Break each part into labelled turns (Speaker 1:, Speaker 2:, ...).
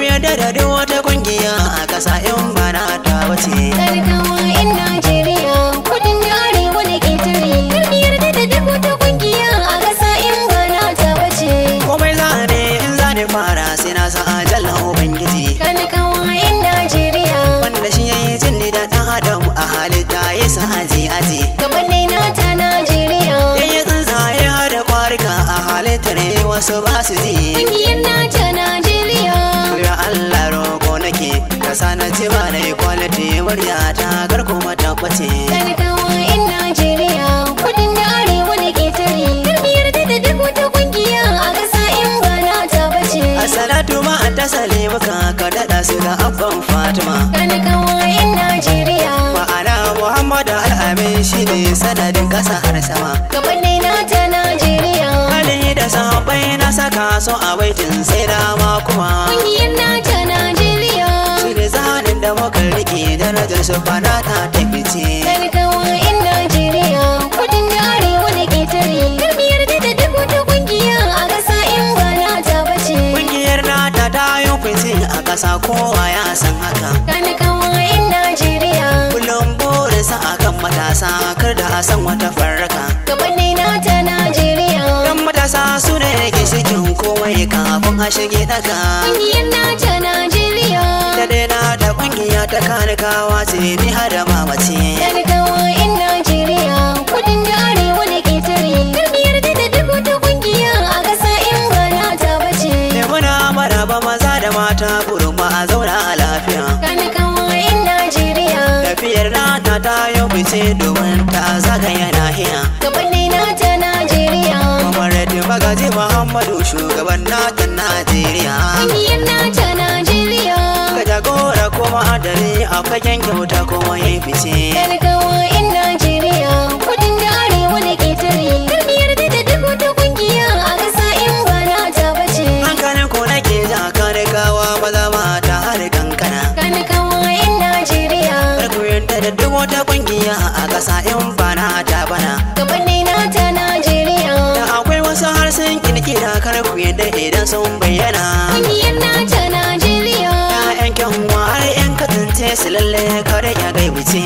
Speaker 1: yarda da duk wata kungiya a ƙasa in ba na ta wace
Speaker 2: Talakawa 'yan Najeriya, kudin da arewa da ƙetare. Kar mu yarda da duk wata ƙungiya a ƙasa in ba na ta bace.
Speaker 1: komai za ne in za ne fara sai na sa ajalla ubangiji
Speaker 2: Talakawa 'yan Najeriya,
Speaker 1: wanda shi yayi jin da ɗan adam a halitta ya sa aji aji
Speaker 2: gabanai na ta Najeriya.
Speaker 1: yayi tsuntsaye har da kwarika a halittar wasu ba su ji
Speaker 2: Ƙungiyar na ta Najeriya.
Speaker 1: ya Allah roƙo nake ka sa na ci ba da quality murya ta garko mata bace
Speaker 2: Talakawa 'yan Najeriya, kudin da arewa da ƙetare. Kar mu yarda da duk wata ƙungiya a ƙasa in ba na ta bace.
Speaker 1: Assalatu ma ta salimuka ka daɗa su ga abban Fatima
Speaker 2: Talakawa 'yan Najeriya.
Speaker 1: ma'ana Muhammadu Al'amin shi ne sanadin ƙasa har sama
Speaker 2: Gabanai na ta Najeriya.
Speaker 1: Ali da sahabbai na saka so a baitin sai dama kuma
Speaker 2: Ƙungiyar na ta Najeriya.
Speaker 1: shi ne zanen da muka rike darajar su fana ta tafice
Speaker 2: Talakawa 'yan Najeriya. Kudin da arewa da ƙetare. Kar mu yarda da duk wata ƙungiya a ƙasa in ba na ta bace.
Speaker 1: Ƙungiyar nata ta yi fice a ƙasa kowa ya san haka
Speaker 2: Talakawa 'yan Najeriya.
Speaker 1: kullum burinsa a kan matasa kar da a san wata farraka
Speaker 2: Gabanai na ta Najeriya.
Speaker 1: Yan matasa su ne ke cikin komai kafin a shige daga
Speaker 2: Ƙungiyar na ta Najeriya.
Speaker 1: da daina da kungiya ta kanikawa ce ni har da mamace
Speaker 2: Talakawa 'yan Najeriya. Kudin da arewa da ƙetare. Kar mu yarda da duk wata ƙungiya a ƙasa in ba na ta bace.
Speaker 1: ne muna maraba maza da mata burin ma a zauna a lafiya
Speaker 2: Talakawa 'yan Najeriya.
Speaker 1: tafiyar nata ta yau bice domin ta zagaya nahiya
Speaker 2: Gabanai na ta Najeriya.
Speaker 1: kamar da magaji muhammadu shugaban nata najeriya
Speaker 2: Ƙungiyar na ta Najeriya.
Speaker 1: ka jagora kuma adali a fagen kyauta kuma ya fice
Speaker 2: Talakawa 'yan Najeriya. Kudin da arewa da ƙetare. Kar mu yarda da duk wata ƙungiya a ƙasa in ba na ta bace.
Speaker 1: hankalin ko nake ja kanikawa maza mata har kankana
Speaker 2: Talakawa 'yan Najeriya.
Speaker 1: Karku yadda da duk wata kungiya a ƙasa in bana ta bana
Speaker 2: Gabanai na ta Najeriya.
Speaker 1: Da akwai wasu harsun kirkira karku yadda idan sun bayyana
Speaker 2: Ƙungiyar na ta Najeriya.
Speaker 1: Ya'yan kyanwa har yan katance su lalle kare ya gaibuce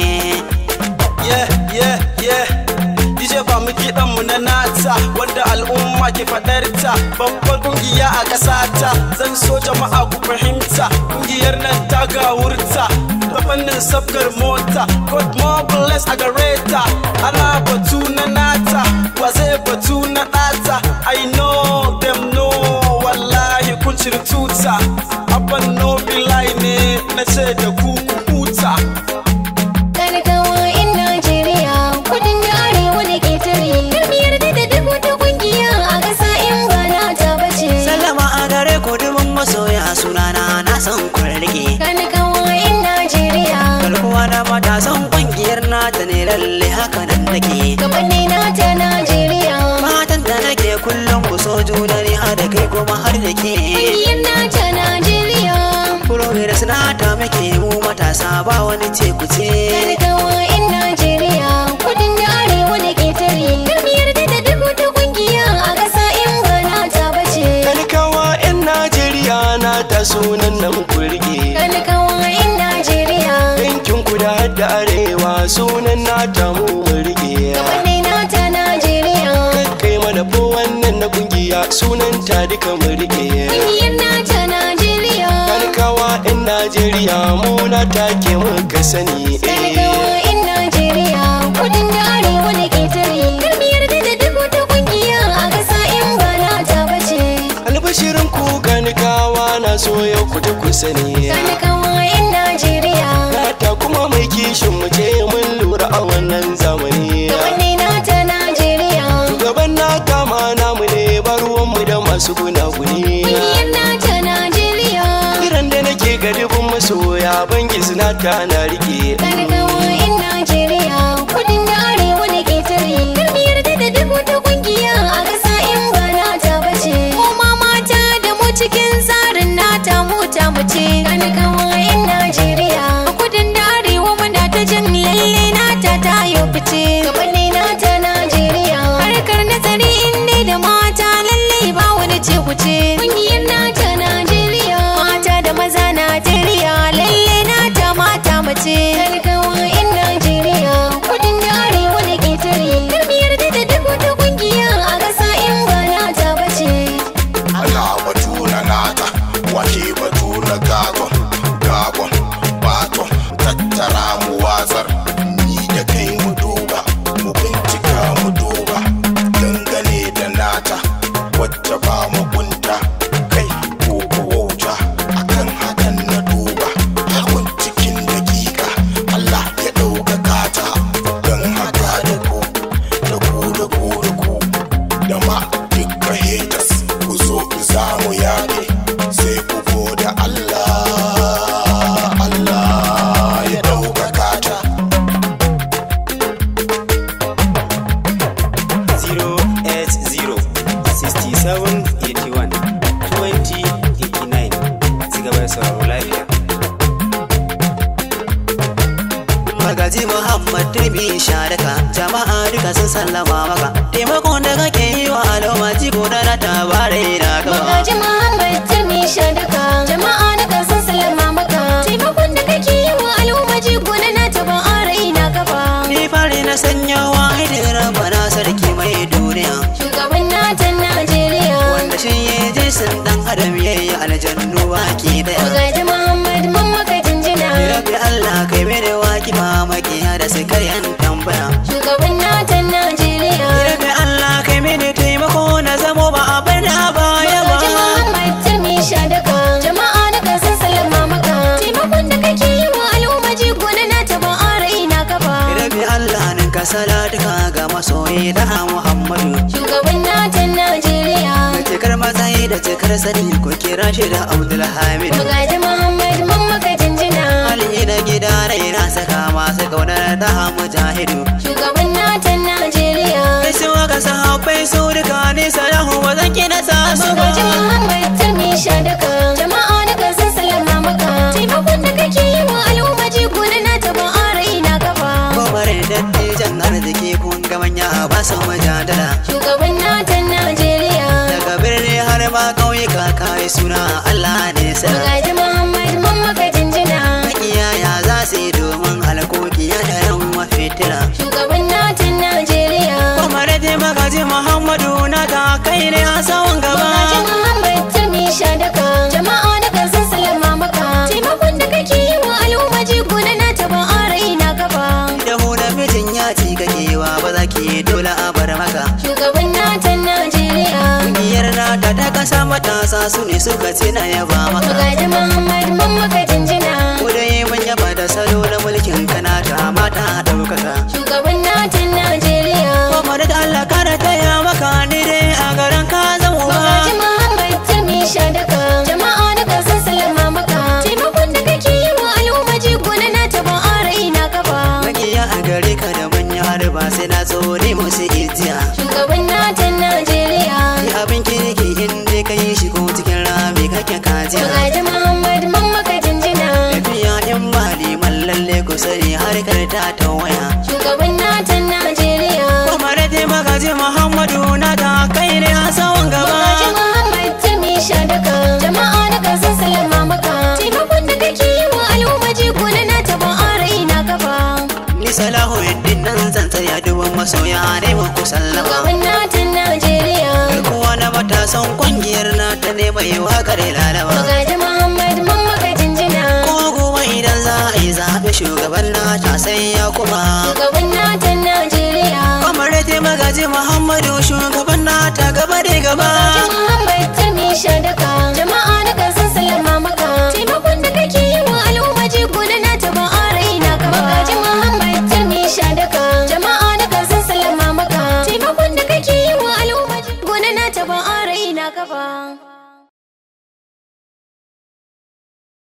Speaker 3: yeah yeah yeah DJ ba mu kiɗan mu na nata wanda al'umma ke faɗar ta babbar kungiya a ƙasa ta zan so jama'a ku fahimta kungiyar nan ta gawurta ta fannin sabgar mota God more bless a gare ta ana batu na nata wa zai batu na ɗata I know them know wallahi kun ciri tuta abban no be lie ne na ce da ku ku huta
Speaker 2: Talakawa 'yan Najeriya. Kudin da arewa da ƙetare. Kar mu yarda da duk wata ƙungiya a ƙasa in ba na ta bace.
Speaker 1: Sallama a gare ku dubin masoya sunana na san kun rike
Speaker 2: Talakawa 'yan Najeriya.
Speaker 1: Garkuwa na matasan kungiyar nata ne lalle haka nan nake
Speaker 2: Gabanai na ta Najeriya.
Speaker 1: Matan da nake kullum ku so juna ne har da kai kuma har da ke
Speaker 2: Ƙungiyar na ta Najeriya.
Speaker 1: Progress na ta muke mu matasa ba wani ce ku ce
Speaker 2: Talakawa 'yan Najeriya. Kudin da arewa da ƙetare. Kar mu yarda da duk wata ƙungiya a ƙasa in ba na ta bace.
Speaker 4: Talakawa 'yan Najeriya na ta sunan nan kurge
Speaker 2: Talakawa 'yan Najeriya.
Speaker 4: Yankin kuda har da arewa sunan nata mu murge
Speaker 2: Gabanai na ta Najeriya.
Speaker 4: Kai mana ko wannan na kungiya sunan ta duka murge
Speaker 2: Ƙungiyar na ta Najeriya.
Speaker 4: Talakawa 'yan Najeriya mu na take muka sani
Speaker 2: Talakawa 'yan Najeriya. Kudin da arewa da ƙetare. Kar mu yarda da duk wata ƙungiya a ƙasa in ba na ta bace.
Speaker 4: Albashirin ku ganikawa na so yau ku ji ku sani
Speaker 2: Talakawa 'yan Najeriya.
Speaker 4: Nata kuma mai kishin mu ce mun lura a wannan zamani
Speaker 2: Gabanai na ta Najeriya.
Speaker 4: Shugaban na kama namu ne baruwanmu da masu gunaguni
Speaker 2: Ƙungiyar na ta Najeriya.
Speaker 4: Kiran da nake ga dubin masoya bangi suna ta na rike
Speaker 2: Talakawa 'yan Najeriya. Kudin da arewa da ƙetare. Kar mu yarda da duk wata ƙungiya a ƙasa in ba na ta bace. Mu ma mata da mu cikin tsarin nata mu ta mu ce. Talakawa 'yan Najeriya. A kudin da arewa muna ta jin lalle nata ta yau fice. Gabanai nata Najeriya. Harkar nazari in dai da mata lalle ba wani ce ku ce. Ƙungiyar nata Najeriya. Mata da maza bace talakawa in Najeriya kudin da arewa da ƙetare kar mu yarda da duk wata kungiya a ƙasa in ba na ta bace
Speaker 5: ana batu na nata wake batu na gaton gabon baton tattara mu watsar ni da kai mu duba mu bincika mu duba dangane da nata wacce ba mu bunta kai ko ko wauta akan hakan na duba hakun cikin dakika Allah ya ɗaukaka ta don haka da ku da ku da ku da ku da ma duka haters ku zo za mu yaƙi sai ku goda Allah Allah ya ɗaukaka ta
Speaker 3: 080 67 81 20 89 ci gaba da sauraro lafiya
Speaker 1: Magaji Muhammad Turbi Sharaka jama'a duka sun sallama maka taimakon da kake yi wa al'umma jigo da na tabarai na gaba
Speaker 2: Magaji Muhammad Turmi Shadaka jama'a da kan san salama maka taimakon da kake yi wa al'umma jigo na na taba arai na gaba
Speaker 1: ni fari na sanya wa hidira bana sarki mai duniya
Speaker 2: shugaban natan Najeriya
Speaker 1: wanda shi ya je sun dan adam yayi aljannu baki daya
Speaker 2: Magaji Muhammad mun maka jinjina
Speaker 1: Rabbi Allah kai mene waki mamaki da su karyan tambaya
Speaker 2: shugaban natan Najeriya
Speaker 1: Rabbi Allah kai mene taimako na zamo ba a bar na baya
Speaker 2: Magaji
Speaker 1: ba
Speaker 2: Muhammad Turmi Shadaka jama'a da kan san salama maka taimakon da kake yi wa al'umma jigo na na taba arai na gaba
Speaker 1: Rabbi Allah nin ka salatuka ga masoyi da Muhammadu
Speaker 2: shugaban natan Najeriya
Speaker 1: da cikar matsayi da cikar sani ko kira shi da Abdulhamid
Speaker 2: Magaji Muhammad mun maka jinjina
Speaker 1: Ali da gida rai na saka masu kaunar da mujahidu
Speaker 2: Shugaban natan Najeriya
Speaker 1: Kai su waka sahabbai su duka ne salahu ba zan kina sa su ba
Speaker 2: Magaji Muhammad Turmi Shadaka Jama'a da kan san salama maka Taimakon da kake yi wa al'umma jigo na na taba arai na gaba
Speaker 1: Gobar dattijan arziki kun ga manya ba su mujadala
Speaker 2: Shugaban natan Najeriya
Speaker 1: daga birni har ma ƙauyuka kai suna Allah ne sa
Speaker 2: Magaji Muhammad mun maka jinjina
Speaker 1: makiyaya za su yi domin alkoki ya da yan mafitira
Speaker 2: Shugaban natan Najeriya
Speaker 1: kuma da je magaji Muhammadu na ta kai ne a sawan gaba
Speaker 2: Magaji Muhammad Turmi Shadaka Jama'a da kan san salama maka Taimakon da kake yi wa al'umma jigo na na taba arai na gaba
Speaker 1: da mu da mijin ya ci kakewa ba za ki dole a bar maka
Speaker 2: Shugaban natan Najeriya
Speaker 1: Ƙungiyar nata ta kasa matasa su ne suka ce na yaba maka
Speaker 2: Magaji Muhammad mun maka jinjina
Speaker 1: Ko dai mun yaba da salo na mulkin kana ta mata ɗaukaka
Speaker 2: Shugaban natan Najeriya
Speaker 1: Kuma da Allah kara taya maka ni dai a garin ka zama
Speaker 2: Magaji
Speaker 1: ba
Speaker 2: Muhammad Tami Shadaka Jama'a da kan san salama maka Taimakon da kake yi wa al'umma jigo na na taba arai na gaba
Speaker 1: Makiya a gare ka da manya har ba sai na tsore musu ijiya
Speaker 2: Shugaban natan Najeriya
Speaker 1: Yi abin kirki in dai ka yi shi ko cikin rami kake kajiya
Speaker 2: Magaji Muhammad mun maka jinjina
Speaker 1: Tafiya in ba liman lalle ku sani harkar ta ta waya
Speaker 2: Shugaban natan Najeriya
Speaker 1: Kuma da je magaji Muhammadu na ta kai ne a sawan gaba
Speaker 2: Magaji Muhammad Tami Shadaka Jama'a da kan san salama maka Taimakon da kake yi wa al'umma jigo na na taba arai na gaba
Speaker 1: Ni salahu yaddin nan zan tsaya duban masoya ne muku sallama
Speaker 2: Shugaban natan Najeriya
Speaker 1: Garkuwa na matasan kungiyar na ta ne mai wakar lalama
Speaker 2: Magaji Muhammad mun maka jinjina
Speaker 1: Ko gobe idan za a yi zaɓe shugaban na ta sai ya kuma
Speaker 2: Shugaban natan Najeriya
Speaker 1: Kamar da magaji Muhammadu shugaban na ta gaba